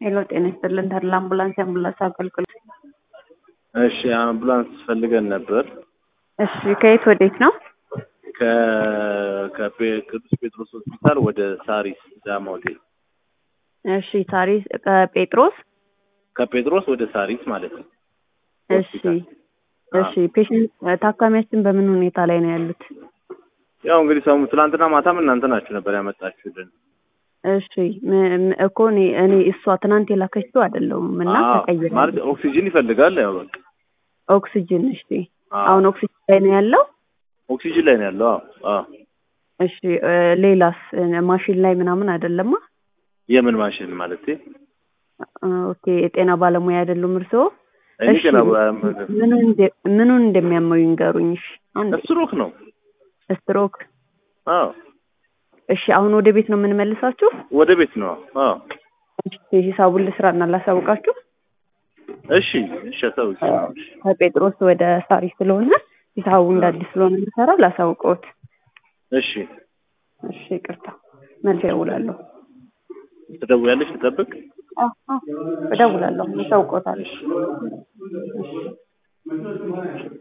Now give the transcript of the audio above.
ሄሎ ጤና ይስጥልን ተድላ አምቡላንስ የአምቡላንስ አገልግሎት። እሺ አምቡላንስ ፈልገን ነበር። እሺ ከየት ወዴት ነው? ከ- ከፔ- ቅዱስ ጴጥሮስ ሆስፒታል ወደ ሳሪስ ዳማ ሆቴል። እሺ ሳሪስ ከጴጥሮስ ከጴጥሮስ ወደ ሳሪስ ማለት ነው። እሺ እሺ ፔሽንት ታካሚያችን በምን ሁኔታ ላይ ነው ያሉት? ያው እንግዲህ ሰሙ ትናንትና ማታም እናንተ ናችሁ ነበር ያመጣችሁልን። እሺ ም- ም- እኮ እኔ እኔ እሷ ትናንት የላከችው አይደለሁም እና አዎ፣ ተቀይረ ማለት ኦክሲጅን ይፈልጋል። ያው በቃ ኦክሲጅን እሺ አዎ፣ አሁን ኦክሲጅን ላይ ነው ያለው። ኦክሲጅን ላይ ነው ያለው። አዎ አዎ። እሺ እ፣ ሌላስ እ፣ ማሽን ላይ ምናምን አይደለማ? የምን ማሽን ማለት እ፣ ኦኬ የጤና ባለሙያ አይደሉም እርስዎ? እኔ እሺ ገና ምኑን እንደ- ምኑን እንደሚያመው ይንገሩኝ። እሺ አንድ ስትሮክ ነው። ስትሮክ። አዎ እሺ አሁን ወደ ቤት ነው የምንመልሳችሁ? ወደ ቤት ነው። አዎ እሺ ሂሳቡን ልስራና ላሳውቃችሁ። እሺ እሺ። አሳውቂ። ከጴጥሮስ ወደ ሳሪ ስለሆነ ሂሳቡ እንደ አዲስ ስለሆነ የምሰራው ላሳውቀዎት። እሺ እሺ ይቅርታ መልስ እደውላለሁ። ትደውያለሽ? ልጠብቅ። አዎ አዎ እደውላለሁ፣ አሳውቀዎታለሁ።